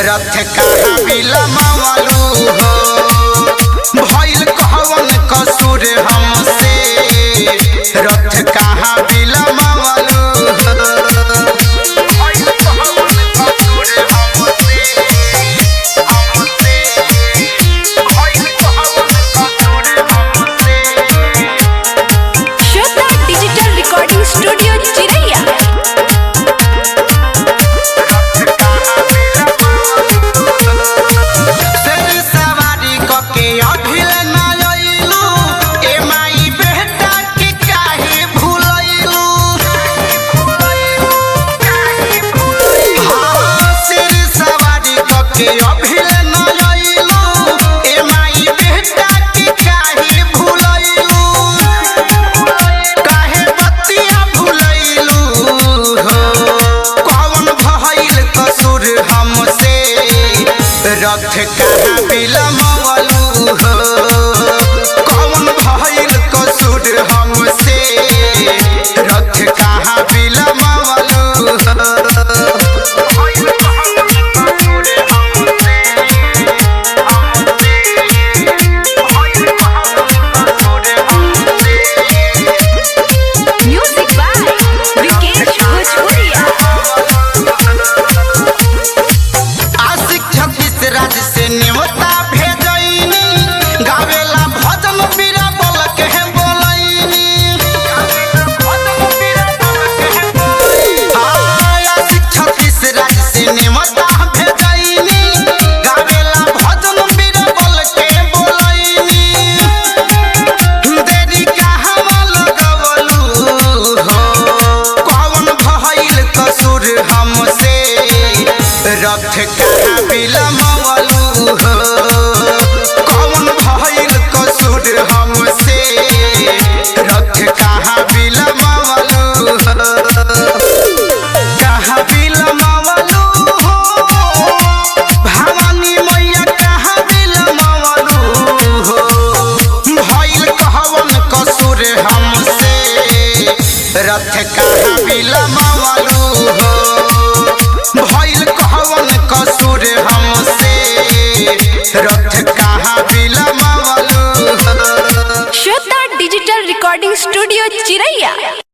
रथ कहाँ बिलमवलू हो भइल कहवन कसूर हमसे रथ कहाँ बिलमवलू हो भइल कहवन कसूर हमसे हमसे भइल कहवन कसूर हमसे श्रद्धा डिजिटल रिकॉर्डिंग स्टूडियो चिरैया शेर सवारी कके अभिल न अइलू ए माई बेटा के काहे भूलैलू हाँ, शेर सवारी कके अभिल न अइलू ए माई बेटा के काहे भूलैलू काहे बतिया भूलैलू हो कौन भइल कसूर हमसे रथ कहाँ बिलमवलू हो कौन भइल कसूर हमसे रथ कहाँ बिलमवलू म्यूजिक बाय विकेश भोजपुरिया आशिक छत्तीस राज्य से न्योता भेजैनी गावेला भजन बीरा बोल के बोलैनी आशिक छत्तीस राज्य से न्योता भेजैनी गावेला भजन बीरा बोल के बोलैनी देरी कहाँ लगवलू हो कौन भइल कसूर हमसे रथ कहाँ बिलमवलू हो कौन भइल कसूर हमसे रथ कहाँ बिलमवलू हो कहाँ बिलमवलू हो भवानी मैया कहाँ बिलमवलू हो भइल कहवन कसूर हमसे रथ का